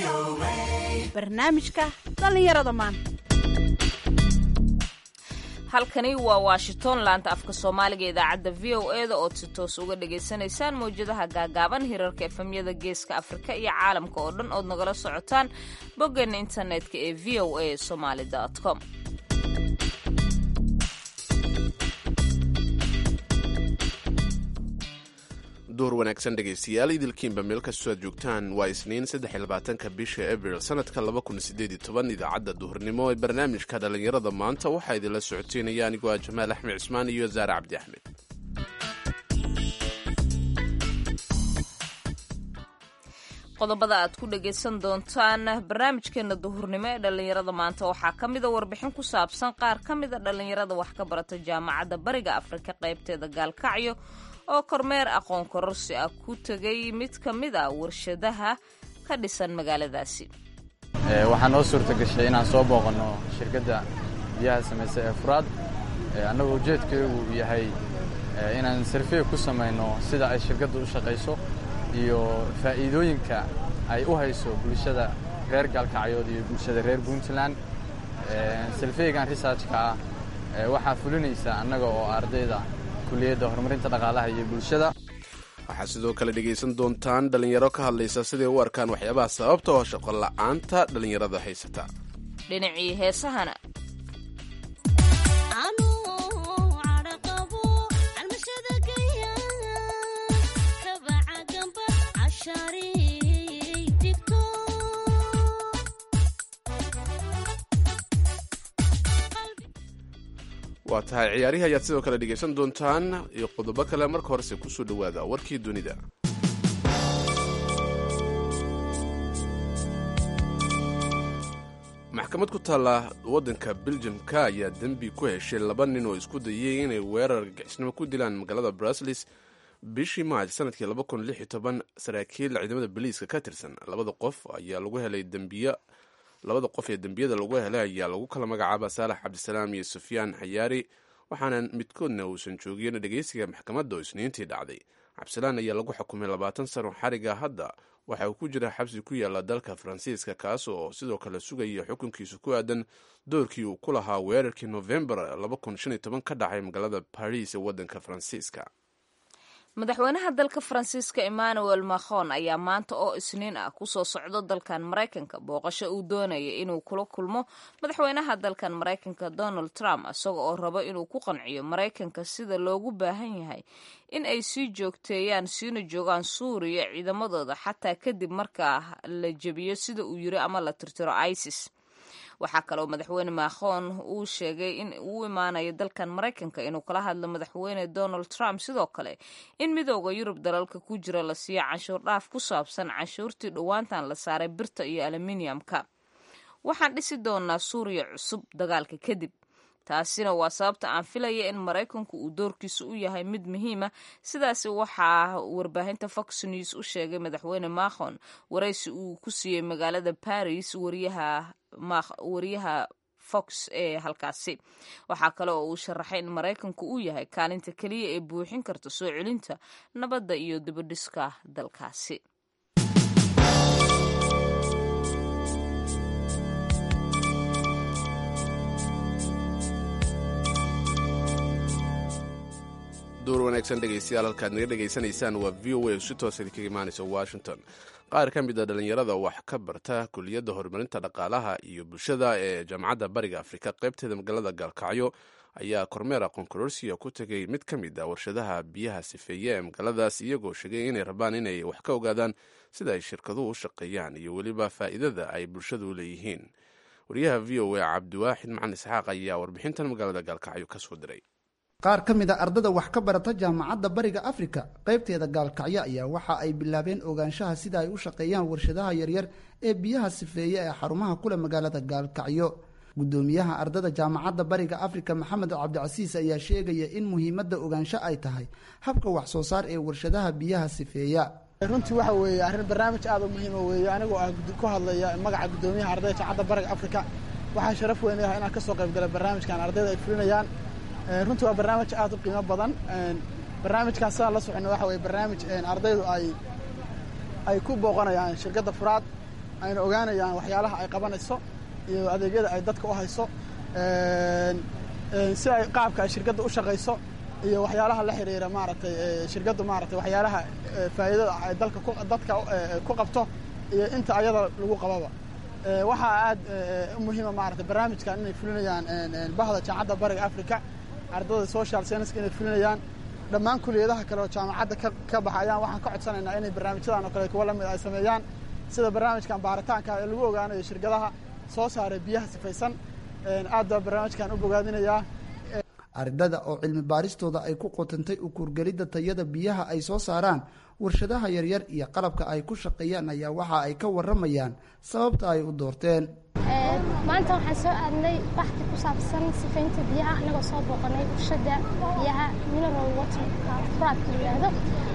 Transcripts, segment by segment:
barnaamijka dhallinyarada maanta halkani waa washington laanta afka soomaaliga idaacadda v o e da ood si toos uga dhagaysanaysaan mawjadaha gaagaaban hirarka efemyada geeska afrika iyo caalamka oo dhan ood nagala socotaan boggeena internetka ee v o a somaali com duhur wanaagsan dhegaystayaal idilkiinba meel kastoo aad joogtaan waa isniin saddexiyabaatanka bisha abril sanadka laba kun sideed iyo toban idaacadda duhurnimo ee barnaamijka dhallinyarada maanta waxaa idinla socoteynaya anigoo ah jamaal axmed cismaan iyo zaare cabdi axmed qodobada aad ku dhagaysan doontaan barnaamijkeena duhurnimo ee dhallinyarada maanta waxaa ka mida warbixin ku saabsan qaar ka mida dhallinyarada wax ka barata jaamacadda bariga afrika qaybteeda gaalkacyo oo kormeer aqoon kororsi ah ku tegay mid ka mid a warshadaha ka dhisan magaaladaasi waxaa noo suurta gashay inaan soo booqanno shirkadda biyaha samaysa ee furaad annagoo ujeedkaygu yahay inaan sarfiye ku samayno sida ay shirkaddu u shaqayso iyo faa'iidooyinka ay u hayso bulshada reer gaalkacyood iyo bulshada reer puntland sarfiyeygan risaajka ah waxaa fulinaysa annaga oo ardayda kuliyadda horumarinta dhaqaalaha iyo bulshada waxaa sidoo kale dhegaysan doontaan dhallinyaro ka hadlaysa siday u arkaan waxyaabaha sababta oo shaqo la'aanta dhallinyarada haysata dhinacii heesahana waa tahay ciyaarihii ayaad sidoo kale dhegaysan doontaan iyo qodobo kale marka horese kusoo dhowaada warkii dunida maxkamad ku taalla waddanka beljamka ayaa dembi ku heshay laba nin oo isku dayay inay weerar gagisnimo ku dilaan magaalada bruslis bishii maaj sanadkii saraakiil ciidamada boliiska ka tirsan labada qof ayaa lagu helay dembiyo labada qof ee dembiyada lagu helay ayaa lagu kala magacaaba saalax cabdisalaam iyo sufyaan xayaari waxaana midkoodna uusan joogin dhegeysiga maxkamadda oo isniintii dhacday cabdisalaan ayaa lagu xukumay labaatan sano xariga hadda waxa uu ku jira xabsi ku yaala dalka faransiiska kaas oo sidoo kale sugaya xukunkiisa ku aadan doorkii uu ku lahaa weerarkii novembar ka dhacay magaalada baris ee waddanka faransiiska madaxweynaha dalka faransiiska emmanuel macron ayaa maanta oo isniin ah kusoo socdo dalkan maraykanka booqasho uu doonaya inuu kula kulmo madaxweynaha dalkan maraykanka donald trump isaga oo rabo inuu ku qanciyo maraykanka sida loogu baahan yahay in ay sii joogteeyaan siina joogaan suuriya ciidamadooda xataa kadib markaa la jebiyo sida uu yiri ama la tirtiro isis waxaa kaleoo madaxweyne macron uu sheegay in uu imaanayo dalkan maraykanka inuu kala hadlo madaxweyne donald trump sidoo kale in midooda yurub dalalka ku jira la siiyo canshuur dhaaf ku saabsan canshuurtii dhowaantan la saaray birta iyo aluminiyamka waxaan dhisi doonaa suuriya cusub dagaalka kadib taasina waa sababta aan filaya in maraykanku uu doorkiisa u yahay mid muhiima sidaasi waxaa warbaahinta fox news u sheegay madaxweyne macron waraysi uu ku siiyey magaalada paris wariyaha wariyaha fox ee halkaasi waxaa kale oo uu sharaxay in maraykanku uu yahay kaalinta keliya ee buuxin karta soo celinta nabadda iyo dibadhiska dalkaasi duur wanaagsan dhegaystayaal halkaad naga dhegaysanaysaan waa v o a si toosa idinkaga imaanaysa washington qaar ka mid a dhallinyarada wax ka barta kuliyadda horumarinta dhaqaalaha iyo bulshada ee jaamacadda bariga afrika qaybteeda magaalada gaalkacyo ayaa kormeer aqoon kororsiya ku tegay mid ka mid a warshadaha biyaha sifeeye ee magaaladaas iyagoo sheegay inay rabaan inay wax ka ogaadaan sida ay shirkaduhu u shaqeeyaan iyo weliba faa'iidada ay bulshadu u leeyihiin wariyaha v o a cabdiwaaxid macalin isxaaq ayaa warbixintan magaalada gaalkacyo ka soo diray qaar ka mid a ardada wax ka barata jaamacadda bariga afrika qaybteeda gaalkacyo ayaa waxa ay bilaabeen ogaanshaha sida ay u shaqeeyaan warshadaha yaryar ee biyaha sifeeye ee xarumaha kule magaalada gaalkacyo guddoomiyaha ardada jaamacadda bariga afrika maxamed cabdicasiis ayaa sheegaya in muhiimadda ogaansho ay tahay habka wax soo saar ee warshadaha biyaha sifeeya runtii waxa weeye arrin barnaamij aad u muhiima weeye anigoo ah ku hadlaya magaca guddoomiyaha ardayda jaamacadda bariga afrika waxaa sharaf weyn yahay inaan ka soo qayb galay barnaamijkan ardayda ay fulinayaan runtii waa barnaamij aad u qiimo badan barnaamijkan sidaan la socono waxa weye barnaamij ardaydu ay ay ku booqanayaan shirkadda furaad ayna ogaanayaan waxyaalaha ay qabanayso iyo adeegyada ay dadka u hayso si ay qaabka ay shirkadda u shaqayso iyo waxyaalaha la xiriira maaragtay shirkaddu maaragtay waxyaalaha faa'iidada ay dalka dadka ku qabto iyo inta ayada lagu qababa waxaa aad u muhiima maaragtay barnaamijkan inay fulinayaan bahda jaamacadda bariga africa ardada social scienceska inay fulinayaan dhammaan kuliyadaha kale oo jaamacadda ka baxayaan waxaan ka codsanaynaa inay barnaamijyadan oo kale kuwa lamid ay sameeyaan sida barnaamijkan baaritaanka ee lagu ogaanayo shirkadaha soo saaray biyaha sifaysan aad baa barnaamijkan u bogaadinayaa ardada oo cilmi baaristooda ay ku qotantay u kuurgelidda tayada biyaha ay soo saaraan warshadaha yaryar iyo qalabka ay ku shaqeeyaan ayaa waxa ay ka waramayaan sababta ay u doorteen maanta waxaan soo aadnay baxti ku saabsan sifaynta biyaha anagoo soo booqanay warshada biyaha mineral water fraadka la yidhaahdo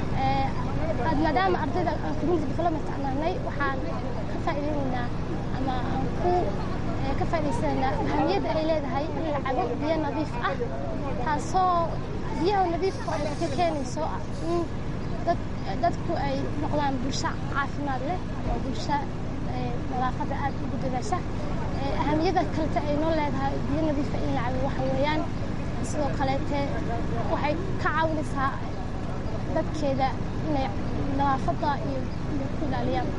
maadaama ardayda community development aan nahnay waxaan ka faa'iidaynaynaa ama aan ku ka faa'idaysanaynaa ahamiyadda ay leedahay in la cabo biyo nadiif ah taasoo biyaha nadiifka ay ka keenayso in dad dadku ay noqdaan bulsho caafimaad leh oo bulsho nadaafadda aad ugu dadaasha ahamiyadda kalete ay noo leedahay biyo nadiifa in la cabo waxa weeyaan sidoo kaleete waxay ka caawinaysaa dadkeeda inay nadaafadda iyo ku ilaaliyaan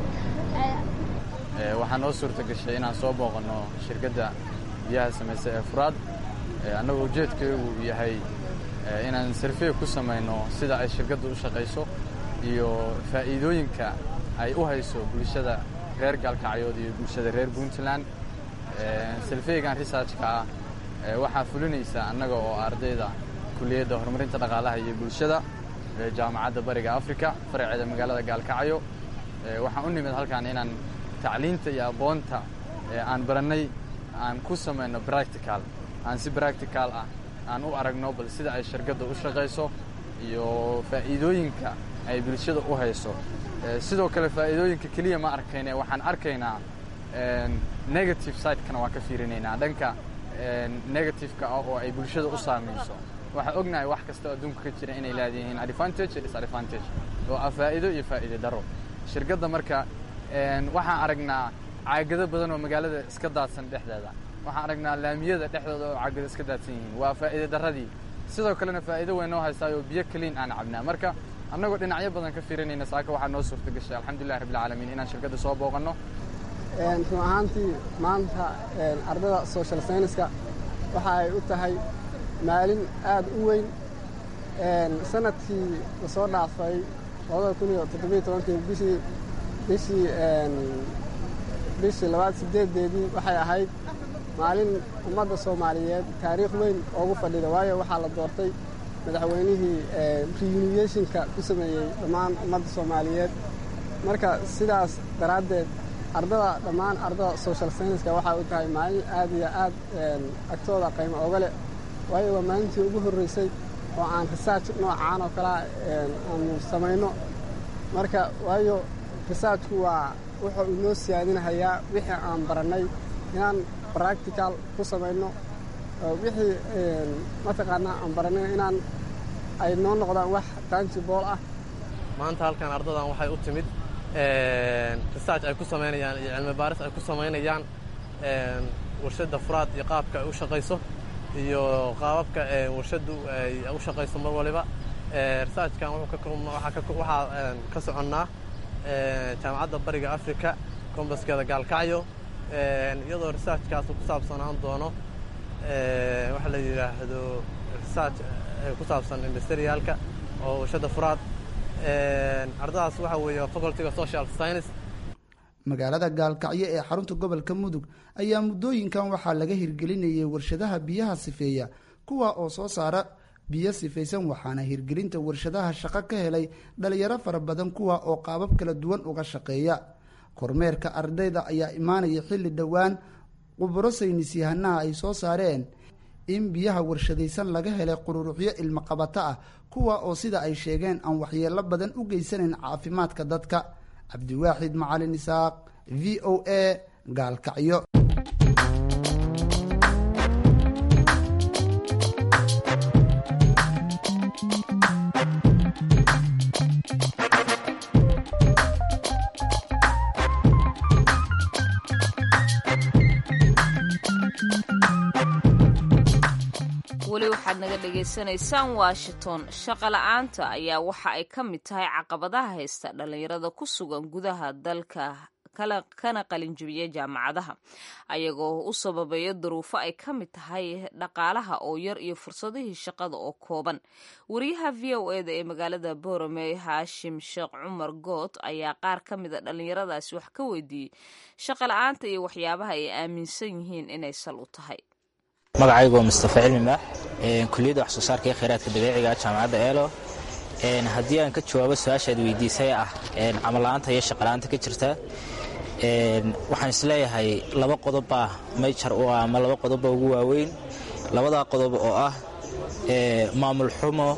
waxaa noo suurta gashay inaan soo booqanno shirkadda biyaha samaysa ee furaad annagoo ujeedkeegu yahay inaan sarfiya ku samayno sida ay shirkaddu u shaqayso iyo faa'iidooyinka ay u hayso bulshada reer gaalkacyood iyo bulshada reer puntland sarfeygan researchka ah waxaa fulinaysa annaga oo ardayda kuliyadda horumarinta dhaqaalaha iyo bulshada jaamacadda bariga africa faraceeda magaalada gaalkacyo waxaan u nimid halkan inaan tacliinta iyo aqoonta aan barannay aan ku samayno practical aan si practical ah aan u aragno bal sida ay shirkadda u shaqayso iyo faa'iidooyinka ay bulshada u hayso sidoo kale faa'iidooyinka keliya ma arkayne waxaan arkaynaa negative sidekana waan ka fiirinaynaa dhanka negativeka ah oo ay bulshada u saamayso waxaan ognahay wax kasta adduunka ka jira inay leedayihiin advantage iyo disadvantage oo ah faa'iido iyo faa'iide daro shirkadda marka waxaan aragnaa caagado badan oo magaalada iska daadsan dhexdeeda waxaan aragnaa laamiyada dhexdooda oo caagado iska daadsan yihiin waa faa'iide darradii sidoo kalena faa'iido weyn noo haystaayoo biyo kaliin aan cabnaa marka annagoo dhinacyo badan ka fiirinayna saaka waxaa noo suurta gashay alxamdulillahi rabbilcaalamiin inaan shirkadda soo booqanno run ahaantii maanta ardada social scienceska waxa ay u tahay maalin aad u weyn sanadkii lasoo dhaafay labada kun iyo toddobiyo tobankii bishii bishii bishii labaad sideedeedii waxay ahayd maalin ummadda soomaaliyeed taariikh weyn oogu fadhida waayo waxaa la doortay madaxweynihii reuniationka ku sameeyey dhammaan ummadda soomaaliyeed marka sidaas daraaddeed ardada dhammaan ardada social scienceska waxay u tahay maalin aad iyo aad agtooda qiimo oga leh waayo waa maalintii ugu horreysay oo aan research noocaan oo kalea aanu samayno marka waayo researchku waa wuxuu inoo siyaadinahayaa wixii aan barannay inaan practical ku samayno wixii mataqaanaa aan barannay inaan ay noo noqdaan wax tangibool ah maanta halkan ardadan waxay u timid research ay ku samaynayaan iyo cilmi baaris ay ku samaynayaan warshadda furaad iyo qaabka ay u shaqayso iyo qaababka warshaddu ay u shaqayso mar waliba researchkan waxaa ka soconnaa jaamacadda bariga africa kombaskeeda gaalkacyo iyadoo researchkaas ku saabsanaan doono waxa la yidhaahdo research ku saabsan industriyaalka oo warshadda furaad ardadaas waxa weeye facultyga social science magaalada gaalkacyo ee xarunta gobolka mudug ayaa muddooyinkan waxaa laga hirgelinayay warshadaha biyaha sifeeya kuwa oo soo saara biyo sifaysan waxaana hirgelinta warshadaha shaqo ka helay dhalinyaro fara badan kuwa oo qaabab kala duwan uga shaqeeya kormeerka ardayda ayaa imaanaya xilli dhowaan quburo saynisyahanaha ay soo saareen in biyaha warshadaysan laga helay qururuxyo ilmaqabato ah kuwa oo sida ay sheegeen aan waxyeelo badan u geysanayn caafimaadka dadka cabdiwaaxid macalin isaaq v o a gaalkacyo weli waxaad naga dhagaysanaysaan washington shaqola'aanta ayaa waxa ay ka mid tahay caqabadaha haysta dhallinyarada ku sugan gudaha dalka kana qalinjibiya jaamacadaha ayagoo u sababeeya duruufo ay ka mid tahay dhaqaalaha oo yar iyo fursadihii shaqada oo kooban wariyaha v o eda ee magaalada boorame haashim sheekh cumar good ayaa qaar ka mida dhallinyaradaasi wax ka weydiiyey shaqola'aanta iyo waxyaabaha ay aaminsan yihiin inay sal u tahay magacaygu waa mustafa cilmi maax kuliyadda wax soo saarka ee kheyraadka dabiiciga jaamacadda eelo haddii aan ka jawaabo su-aashaad weydiisay ah camalla'aanta iyo shaqala'aanta ka jirta waxaan isleeyahay laba qodobbaa mayjar u ah ama laba qodobba ugu waaweyn labadaa qodob oo ah maamul xumo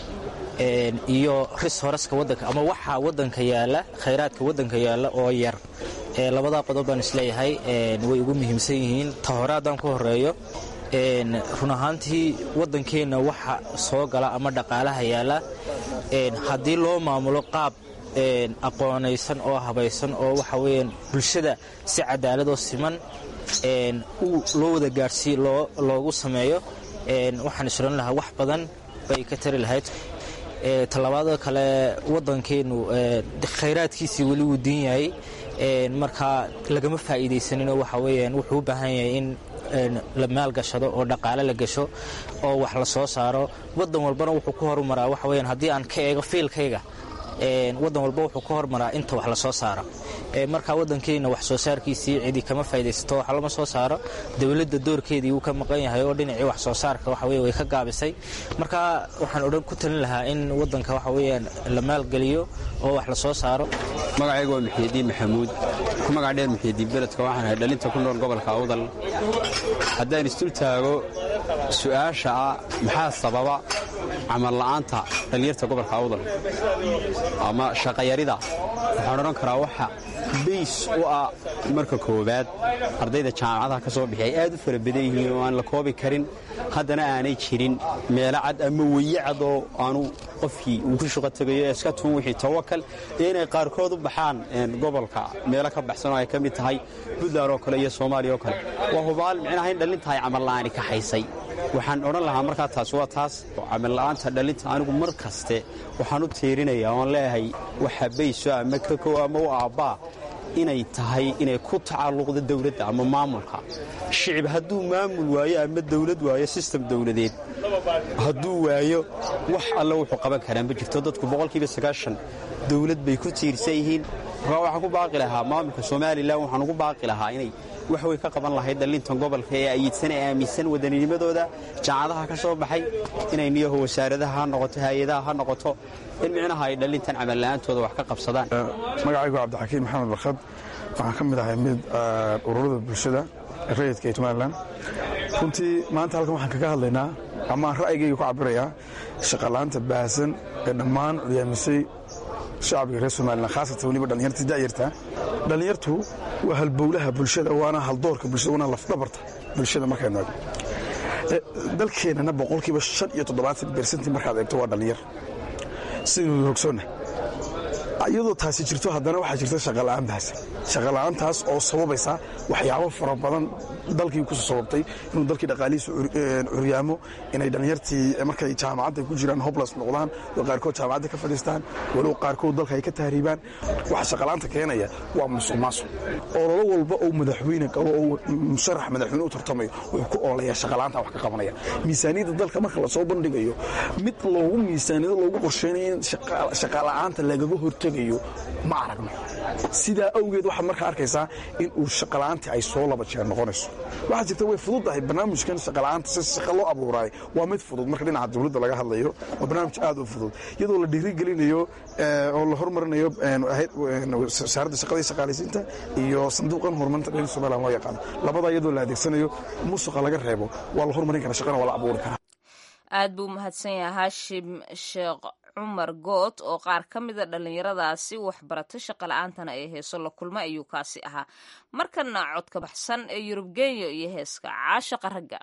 iyo ris horaska wadanka ama waxaa wadanka yaalla khayraadka wadanka yaalla oo yar labadaa qodob baan isleeyahay way ugu muhiimsan yihiin ta hore haddaan ku horeeyo run ahaantii waddankeenna waxa soo gala ama dhaqaalaha yaalla haddii loo maamulo qaab aqoonaysan oo habaysan oo waxa weyaan bulshada si cadaaladoo siman loo wada gaadhsii loogu sameeyo waxaan isran lahaa wax badan bay ka tari lahayd tallabaada kale waddankeennu khayraadkiisii weli wuu diin yahay markaa lagama faa'iidaysaninoo waxa weyaan wuxuu u baahan yahay in la maalgashado oo dhaqaale la gasho oo wax la soo saaro waddan walbana wuxuu ku horumaraa waxa weyaan haddii aan ka eego fiilkayga waddan walba wuxuu ka hormaraa inta wax la soo saaro markaa waddankeenna wax soo saarkiisii cidi kama faa'idaysato wax lama soo saaro dowladda doorkeedii wuu ka maqan yahay oo dhinacii wax soo saarka waxa weye way ka gaabisay markaa waxaan odhan ku talin lahaa in waddanka waxa weeyaan la maalgeliyo oo wax la soo saaro magacaygu waa muxiidiin maxamuud ku magac dheer muxiidiin beledka waxaan ahay dhalinta ku nool gobolka awdal haddaan isdul taago su'aasha ah maxaa sababa camal la'aanta dhallinyarta gobolka awdal ama shaqayarida waxaan odhan karaa waxa bays u ah marka koowaad ardayda jaamacadaha ka soo bixi ay aad u fara badan yihiin oo aan la koobi karin haddana aanay jirin meelo cad ama weye cad oo aanu qofkii uu ku shaqo tegayo iska tuun wixii tawakal iyo inay qaarkood u baxaan gobolka meelo ka baxsan oo ay ka mid tahay puntland oo kale iyo soomaaliya oo kale waa hubaal micnaha in dhallintahay camalla'aani ka haysay waxaan odhan lahaa markaa taas waa taas camalla'aanta dhallinta anigu mar kaste waxaan u tiirinayaa oon leeyahay waxa bayso ama kakow ama u aabbaa inay tahay inay ku tacalluqdo dowladda ama maamulka shicib hadduu maamul waayo ama dowlad waayo sistem dowladeed hadduu waayo wax alle wuxuu qaban karaa ma jirto dadku boqolkiiba sagaashan dowlad bay ku tiirsan yihiin markaa waxaan ku baaqi lahaa maamulka somalilan waxaan ugu baaqi lahaa inay wax way ka qaban lahayd dhallintan gobolka ee ayidsan ee aaminsan waddaninimadooda jaamacadaha ka soo baxay inay niyaho wasaaradaha ha noqoto hay-adaha ha noqoto in micnaha ay dhallintan camalla'aantooda wax ka qabsadaan magacaygu cabdixakiin maxamed barkhad waxaan ka mid ahay mid ururada bulshada rayidka ee somalilan runtii maanta halkan waxaan kaga hadlaynaa ama aan ra'yigayga ku cabirayaa shaqala'aanta baahsan ee dhammaan cuyaamisay shacbiga reer somalilan khaasatan weliba dhallinyartii da'yarta dhallinyartu waa halbowlaha bulshada waana haldoorka bulshada waana lafdhabarta bulshada markaynu eego dalkeennana boqolkiiba shan iyo toddobaatan bersentii markaad eegto waa dhallinyar sidaynu hogsoonna iyadoo taasi jirto haddana waxaa jirta shaqala'aan bahasan shaqala'aantaas oo sababaysa waxyaabo fara badan dalkii ku sababtay inuu dalkii dhaqaalihiisu curyaamo inay dhallinyartii markay jaamacadda ku jiraan hoblas noqdaan oo qaarkood jaamacadda ka fadhiistaan walow qaarkood dalka ay ka tahriibaan waxa shaqala'aanta keenaya waa musuq maasuq ololo walba oo madaxweyne qabo oo musharax madaxweyne u tartamayo wuxuu ku ololayaa shaqala'aanta wax ka qabanaya miisaaniyadda dalka marka lasoo bandhigayo mid loogu miisaaniyado loogu qorsheynayo in shaqala'aanta lagaga hortegayo ma aragno sidaa awgeed waxaad markaa arkaysaa in uu shaqala'aantii ay soo laba jeer noqonayso waxaa jirta way fududahay barnaamijkan shaqala'aanta si shaqa loo abuuraay waa mid fudud marka dhinaca dowladda laga hadlayo waa barnaamij aad u fudud iyadoo la dhiirigelinayo oo la hormarinayo wasaaradda shaqada iyo shaqaalaysiinta iyo sanduuqan horumarinta dhalin somaliland loo yaqaano labada iyadoo la adeegsanayo musuqa laga reebo waa la horumarin karaa shaqana waa la abuuri karaa aad buu mahadsan yahay haashim sheekh cumar good oo qaar ka mida dhallinyaradaasi waxbarata shaqa la-aantana ee heeso la kulma ayuu kaasi ahaa markana codka baxsan ee yurub genyo iyo heeska caashaqa ragga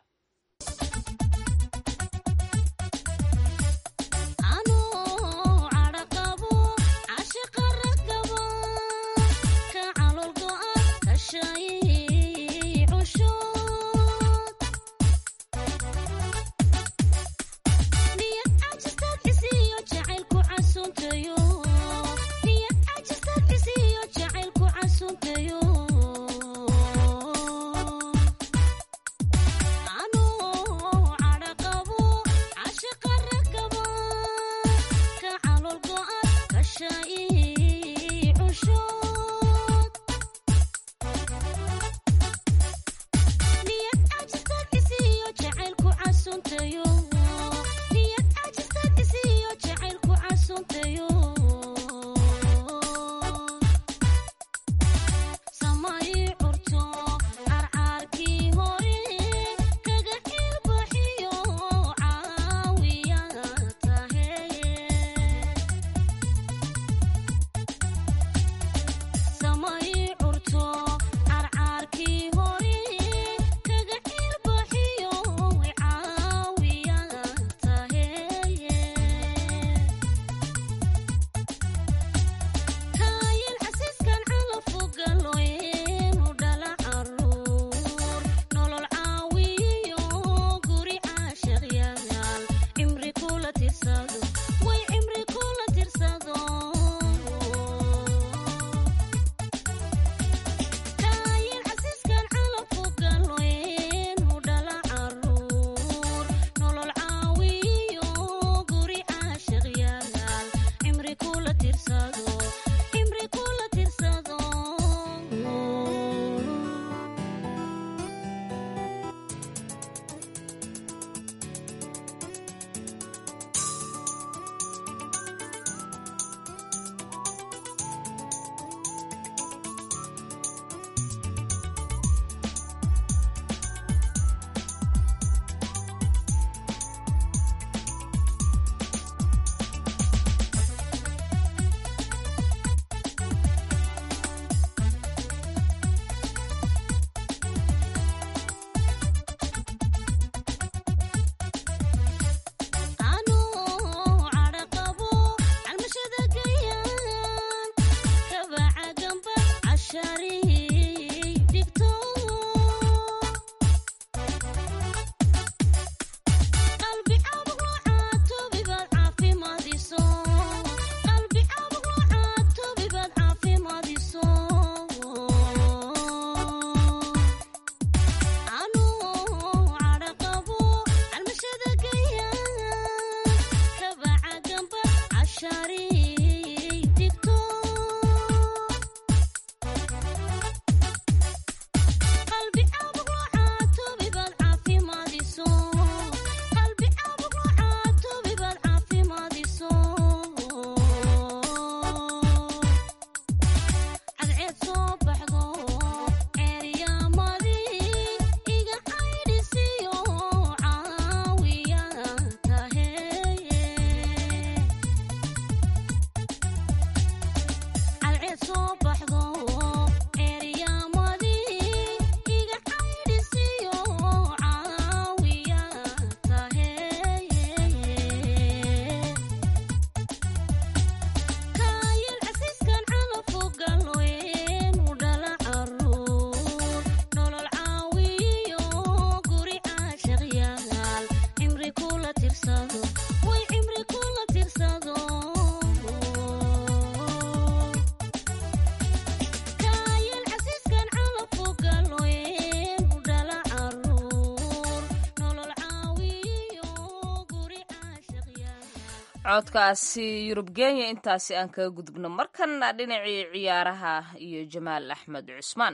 codkaasi yurub kenya intaasi aan kaga gudubno markana dhinacii ciyaaraha iyo jamaal axmed cusmaan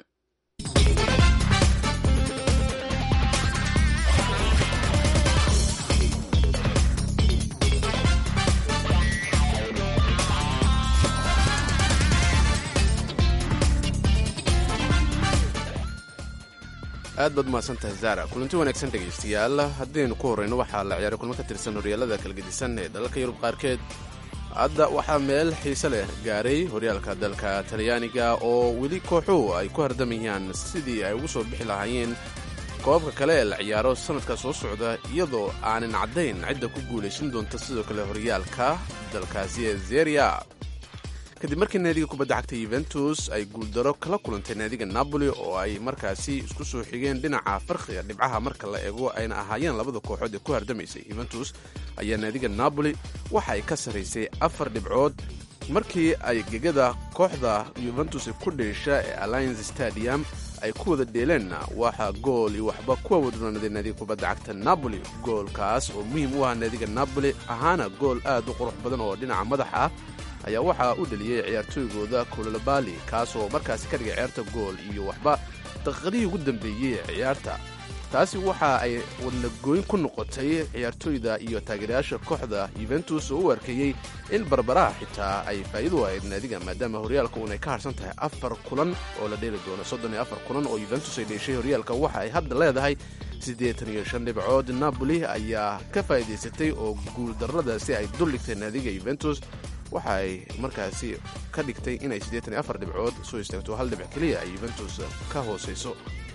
aad baad umahadsantahay zara kulanti wanaagsan dhegaystayaal haddaynu ku horrayno waxaa la ciyaaray kulmo ka tirsan horyaalada kalgedisan ee dalalka yurub qaarkeed hadda waxaa meel xiise leh gaaray horyaalka dalka talyaaniga oo weli kooxuhu ay ku hardamayaan sidii ay ugu soo bixi lahaayeen koobabka kale ee la ciyaaro sannadka soo socda iyadoo aanan caddayn cidda ku guulaysan doonta sidoo kale horyaalka dalkaasi ee zeria kadib markii naadiga kubadda cagta yuventus ay guuldaro kala kulantay naadiga napoli oo ay markaasi isku soo xigeen dhinaca farqiga dhibcaha marka la eego ayna ahaayeen labada kooxood ee ku hardamaysay yuventus ayaa naadiga napoli waxa ay ka sarraysay afar dhibcood markii ay gegada kooxda yuventus ku dheesha ee alliance stadium ay ku wada dheeleenna waxaa gool iyo waxba kuwa wadroonaaday naadiga kubadda cagta napoli goolkaas oo muhiim u ah naadiga napoli ahaana gool aad u qurux badan oo dhinaca madaxa ah ayaa waxaa u dheliyey ciyaartooygooda kulolabali kaasoo markaasi ka dhigay ciyaarta gool iyo waxba daqiiqadihii ugu dambeeyey ee ciyaarta taasi waxa ay wadnagooyn ku noqotay ciyaartooyda iyo taageerayaasha kooxda yuventus oo u arkeeyey in barbaraha xitaa ay faa'iidu ahayd naadiga maadaama horyaalka uunay ka harsan tahay afar kulan oo la dheeli doono soddon iyo afar kulan oo yuventus ay dheeshay horyaalka waxa ay hadda leedahay siddeetan iyo shan dhibcood napoli ayaa ka faa'iidaysatay oo guuldarradaasi ay duldhigtay naadiga yuventus waxa ay markaasi ka dhigtay inay siddeetan iyo afar dhibcood soo istaagto hal dhibic keliya ay yuventus ka hoosayso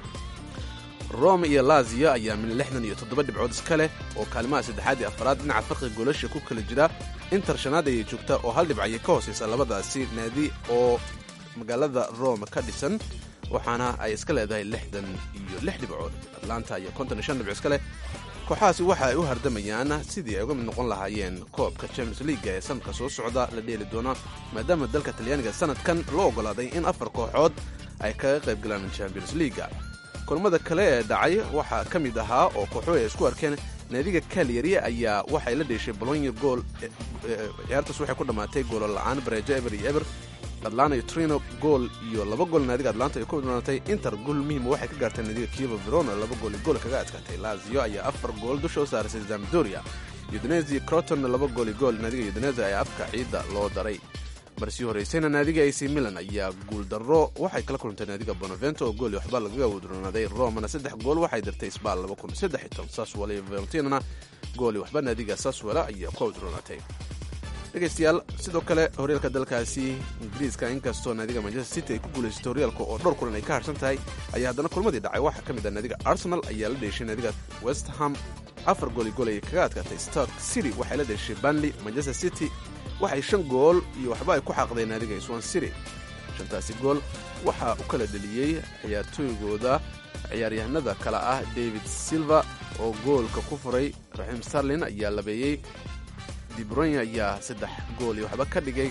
rome iyo lazio ayaa min lixdan iyo toddoba dhibcood iska leh oo kaalimaha saddexaad iyo afaraad dhinaca farqiga goolasha ku kala jira inter shanaad ayay joogta oo hal dhibc ayay ka hoosaysa labadaasi naadi oo magaalada rome ka dhisan waxaana ay iska leedahay lixdan iyo lix dhibcood atlanta iyo konton iyo shan dhibco iska leh kooxahaasi waxa ay u hardamayaan sidii ay uga mid noqon lahaayeen koobka champions leaga ee sanadka soo socda la dheeli doono maadaama dalka talyaaniga sanadkan loo oggolaaday in afar kooxood ay kaga qayb galaan champions leaga kulmada kale ee dhacay waxaa ka mid ahaa oo kooxuhu ay isku arkeen naadiga kalyari ayaa waxay la dheeshay bolonya gool ciyaartaas waxay ku dhammaatay goolo la'aan bareejo eber iyo eber atlanta iyo trino gool iyo laba gool naadiga atlanta ay ku wadnoonatay inter gool muhiima waxay ka gaartay naadiga kieva verona laba gool iyo gool kaga adkaatay lazio ayaa afar gool dusha u saarisay zamdoria udinesi crotonna laba gool iyo gool naadiga udinesi ayaa afka ciidda loo daray marsii horeysayna naadiga ac milan ayaa guuldarro waxay kala kulantay naadiga bonavento oo gool iyo waxba lagaga wadroonaaday romana saddex gool waxay dirtay sbal laba kun saddex iyo toban saswala iyo valentinana gool iyo waxba naadiga saswala ayaa ku wadroonaatay dhegaystayaal sidoo kale horyaalka dalkaasi ingiriiska inkastoo naadiga manchester city ay ku guulaysatay horyaalka oo dhowr kulan ay ka harsan tahay ayaa haddana kulmadii dhacay waxaa ka mid ah naadiga arsenal ayaa la dheeshay naadiga west ham afar gool iyo gool ayay kaga adkaatay stark city waxay la dheeshay banley manchester city waxay shan gool iyo waxba ay ku xaaqdeen naadiga swan city shantaasi gool waxaa u kala dheliyey ciyaartooygooda ciyaaryahanada kale ah david silva oo goolka ku furay raxiim starlin ayaa labeeyey dibroyn ayaa saddex gool iyo waxba ka dhigay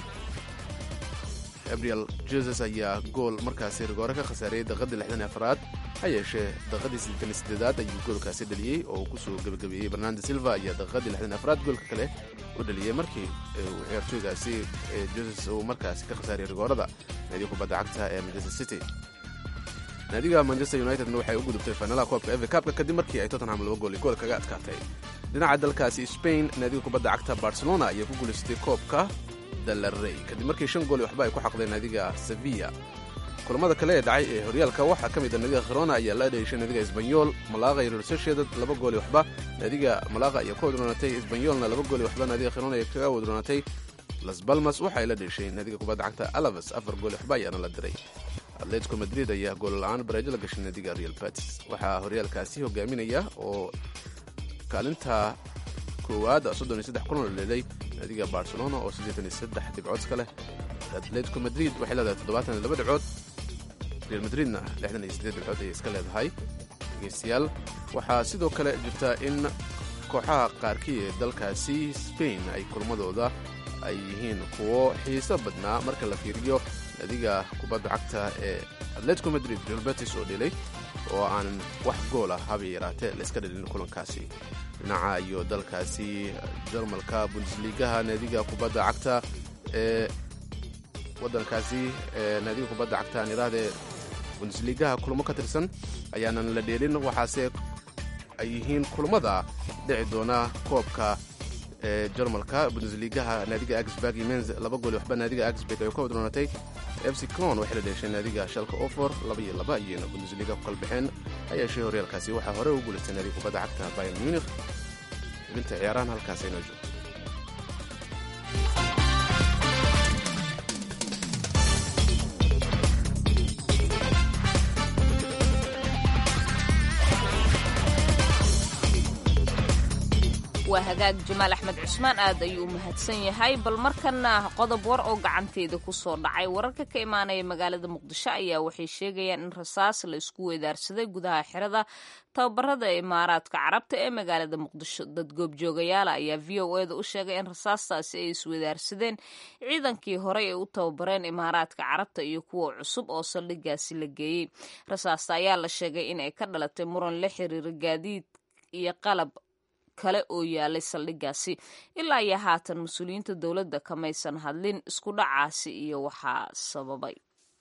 gabriel jesus ayaa gool markaasi rigoore ka khasaariyey daqiiqadii lixdan afraad ha yeeshee daqiiqadii siddeetan sideedaad ayuu goolkaasi dhaliyey oo uu kusoo gebagabeeyey bernando silva ayaa daqiiqadii lixdan afraad goolka kale u dhaliyey markii uu ciyaartooygaasi jesus uu markaasi ka khasaariyey rigoorada naadiga kubadda cagta ee manchester city naadiga manchester unitedna waxay u gudubtay fainalaha koobka eva kabka kadib markii ay tottenham laba gool iyo gool kaga adkaatay dhinaca dalkaasi spain naadiga kubadda cagta barcelona ayaa ku guulaysatay koobka dalarey kadib markii shan gool iyo waxba ay ku xaqdeen naadiga sevilla kulamada kale ee dhacay ee horyaalka waxaa ka mid a naadiga khirona ayaa la dheeshay naadiga esbanyol malaqa iyo real sociedad laba gool iyo waxba naadiga malaqa ayaa ku wadroonatay esbanyolna laba gool iyo waxba naadiga khirona ayaa kaga wadroonatay las balmas waxay la dheeshay naadiga kubadda cagta alaves afar gool iyo waxba ayaana la diray atletico madrid ayaa goolla'aan bareejo la gashay naadiga real batis waxaa horyaalkaasi hogaaminaya oo kaalinta koowaad soddon iyo saddex kulan la dheelay naadiga barcelona oo siddeetan iyo saddex dhibcood iska leh atletico madrid waxay leedahay toddobaatan iyo laba dhibcood real madridna lixdan iyo siddeed dhibcood ayay iska leedahay dhegeystayaal waxaa sidoo kale jirta in kooxaha qaarkii ee dalkaasi spain ay kulmadooda ay yihiin kuwo xiiso badnaa marka la fiiriyo naadiga kubadda cagta ee atletico madrid real betis oo dhilay oo aan wax gool ah haba yaraatee la iska dhalin kulankaasi dhinaca iyo dalkaasi jarmalka bundesligaha naadiga kubadda cagta ee wadankaasi naadiga kubadda cagta aan idhaahdee bundesligaha kulamo ka tirsan ayaanan la dheelin waxaase ay yihiin kulamada dhici doona koobka ee jarmalka bundesligaha naadiga axburg iyo menz laba gool waxba naadiga axburg ay ka wadroonatay fc con waxay la dheeshay naadiga shalka ofor laba iyo laba iyayna bundesliga ku kala baxeen hayeeshee horyaalkaasi waxaa hore u guulaystay naadiga kubadda cagta bayan munich xubinta ciyaarahan halkaas aynoo joogto waa hagaag jamaal axmed cusmaan aad ayuu u mahadsan yahay bal markana qodob war oo gacanteeda ku soo dhacay wararka ka imaanaya magaalada muqdisho ayaa waxay sheegayaan in rasaas la isku weedaarsaday gudaha xerada tababarada imaaraadka carabta ee magaalada muqdisho dad goobjoogayaala ayaa v o eda u sheegay in rasaastaasi ay iswedaarsadeen ciidankii horey ay u tababareen imaaraadka carabta iyo kuwa cusub oo saldhigaasi la geeyey rasaasta ayaa la sheegay in ay ka dhalatay muran la xiriira gaadiid iyo qalab kale oo yaalay saldhigaasi ilaa iyo haatan mas-uuliyiinta dowladda kamaysan hadlin isku dhacaasi iyo waxaa sababay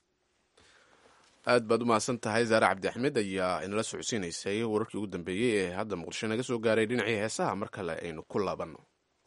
aad baad u mahadsan tahay zaare cabdi axmed ayaa inala socodsiinaysay wararkii ugu dambeeyey ee hadda muqdisho naga soo gaaray dhinacii heesaha mar kale aynu ku laabanno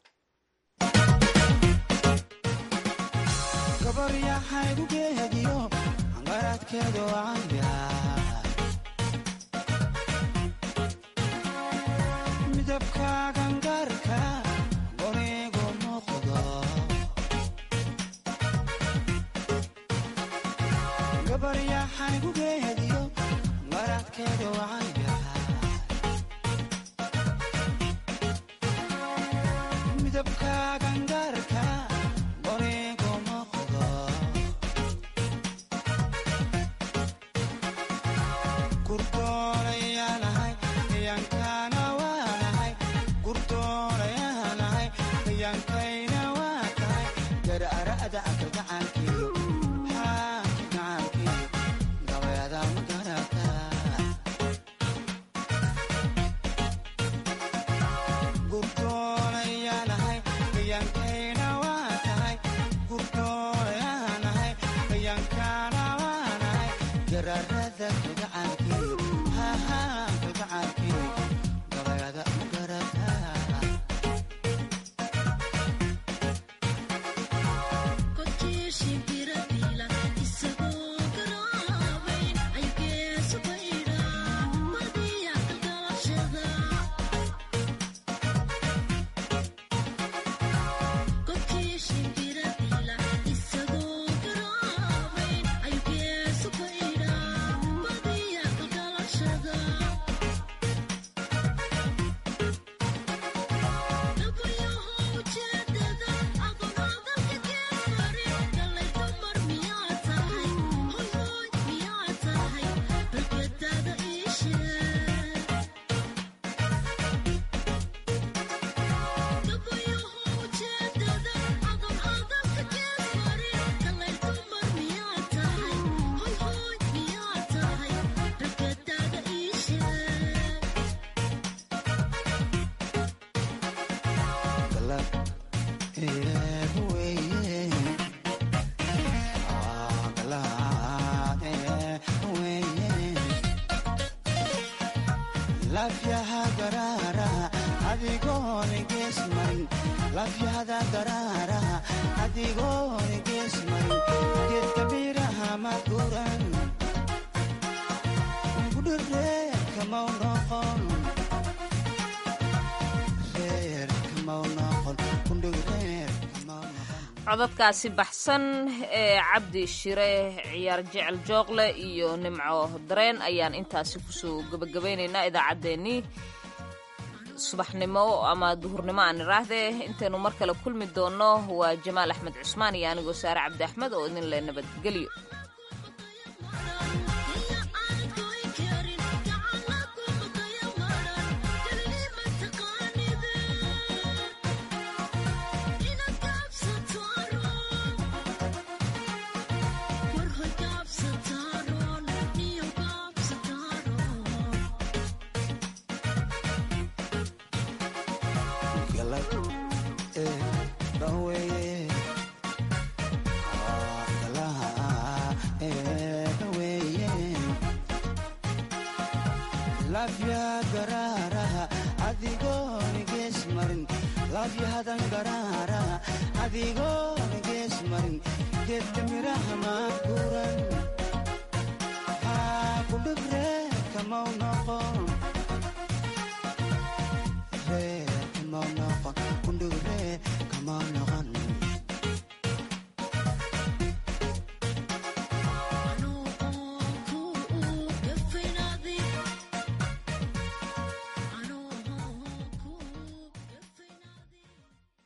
codadkaasi baxsan ee cabdi shire ciyaar jecel jooqle iyo nimco dareen ayaan intaasi kusoo gebagabaynaynaa idaacaddeenii subaxnimo ama duhurnimo aan iraahdee intaynu mar kale kulmi doonno waa jamaal axmed cusmaan iyo anigoo saare cabdi axmed oo idin le nabadgelyo galay eebaweeye labya garaaraha adigoon gees marin labyahadan garaaraha adigoon gees marin geedka miraha maa guran haa kudhibre kamau noqon